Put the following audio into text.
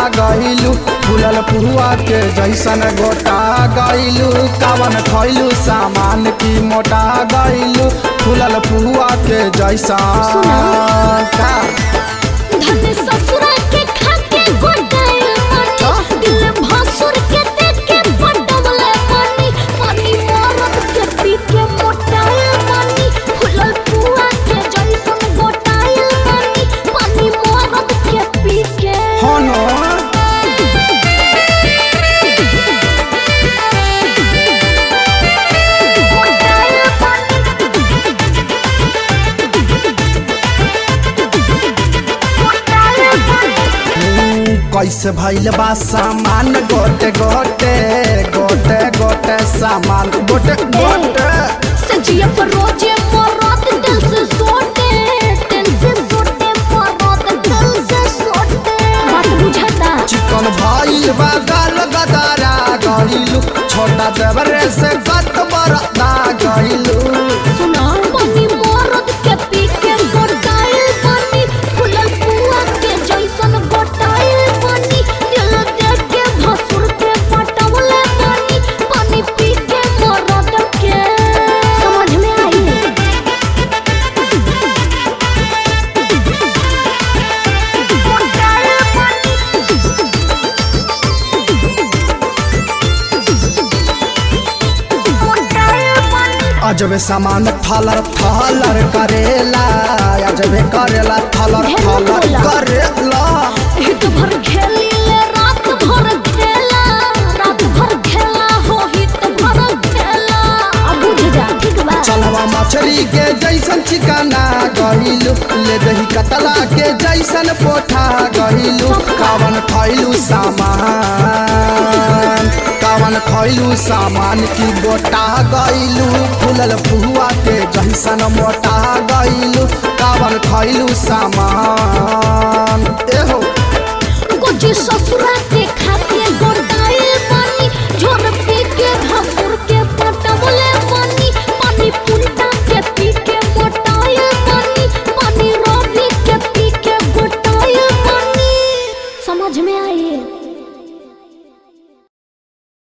गइलू फूलल पुआ के जैसन गोटा गइलू कावन खइलू सामान की मोटा गइलू फूलल पुआ के जैसन सुना। का धन ससुरा के खा के गोटाइल पानी दिल भसुर के देख के पटवले पानी पानी मरद के पी के मोटाइल पानी फुलल पुआ के जैसन गोटाइल पानी पानी मरद के पी के हनो गोटाइल पानी गोटाइल पानी हम्म, कैसे भइल बा सामान गोटे गोटे गोटे गोटे सामान गोटे गोटे सजिया पर रोजे मरद दिल से सोटे दिल से सोटे मरद दिल से सोटे बात बुझाता चिकन भइल बा गाल गदारा गइलू छोटा देवरे से गत बरदा गइलू सुना पानी मरद के पी के गोटाइल पानी फुलल पुआ के जैसन गोटाइल पानी दिल देख के भसुर के पटवले पानी पानी पी के मरद के समझ में आई गोटाइल पानी गोटाइल पानी अजबे सामान थलर थलर करेला अजबे करेला थलर ढेर थलर बोला। करेला हित भर खेली ले रात भर खेला रात भर खेला हो हित भर खेला अब बुझ जा ठीक बा चलवा मछली के जैसन चिकना गहिलू ले दही कतला के जैसन पोठा गहिलू कावन खैलू सामान कावन खैलू सामान की गोटा गइलू फूलल पुआ के जैसन मोटा गइलू कावन खैलू सामान एहो गोजी ससुरा